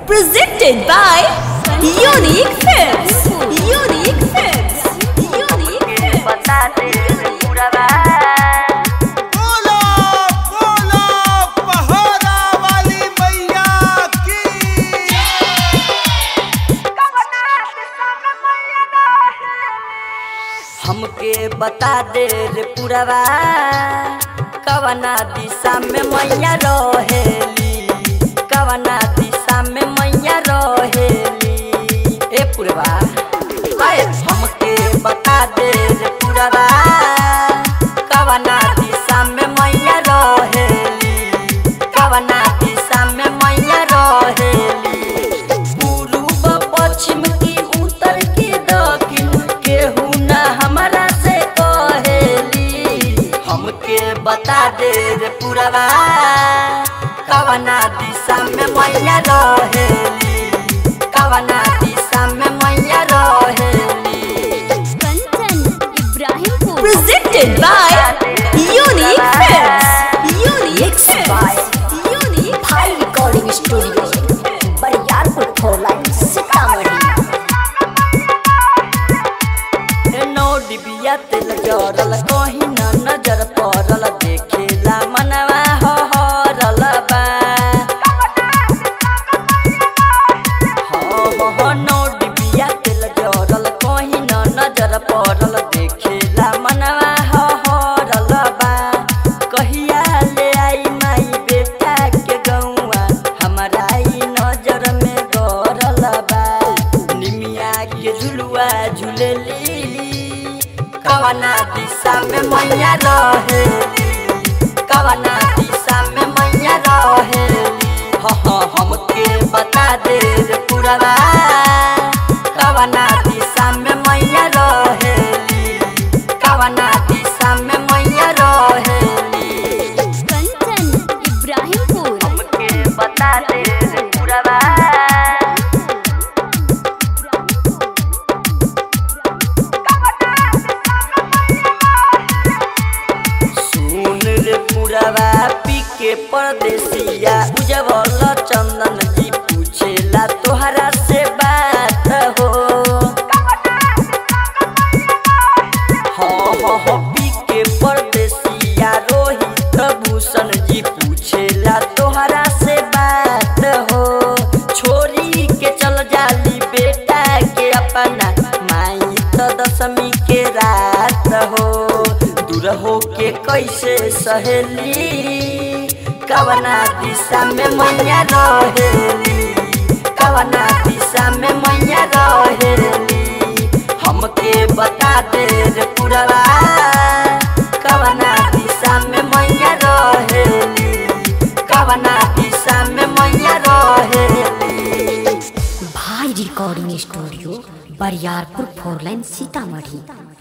Presented by Unique Films. Unique Films. Unique Films. बता दे पूरा बोलो बोलो पहरा वाली मैया की हमके बता दे रे पुरवा कवना दिशा में मैया रहेली कवना दिशा में मैया रहेली ए पुरवा आए हमके बता दे रे पुरवा कवना दिशा में मैया रहेली कवना दिशा में मैया रहेली पूर्व पश्चिम की उत्तर की दक्षिण केहू ना हमरा से कहेली हमके बता दे रे पुरवा कवना दिशा में मैया रहेली कवना दिशा में मैया रहेली Kanchan Ibrahimpur Presented by Unique Films. Unique Films. Unique high recording studio Bariyarpur four lane Sitamarhi नौ डिबिया तेल जरल कहीं न नजर पड़ल देखेला मनवा हरल बा हो हो हो नौ डिबिया तेल जरल कहीं न नजर पड़ल देखेला मनवा हरल बा कहिया ले आई माई बेटा के गौआ हमारा ई नजर में गरल बा निमिया के झुलुआ झुलेली कवना दिशा में मैया रहेली कवना दिशा में मैया रहेली ह ह हमके बता दे रे पुरवा कवना दिशा में मैया रहेली कवना दिशा में मैया रहेली कंचन इब्राहिमपुर हमके बता दे रे पुरवा सुन रे पुरवा पी के परदेसिया उजवल चंदन जी पूछेला तोहरा से बात हो हो हो हो पी के परदेसिया रोहित भूषण जी पूछेला तोहरा से बात हो छोरी के चल जाली बेटा के अपना माई तो दशमी के रात हो दूर हो के कैसे सहेली कवना दिशा में मैया रहेली कवना दिशा में मैया रहेली हमके बता दे रे पुरवा कवना दिशा में मैया रहेली कवना दिशा में मैया रहेली भाई recording studio Bariyarpur four lane Sitamarhi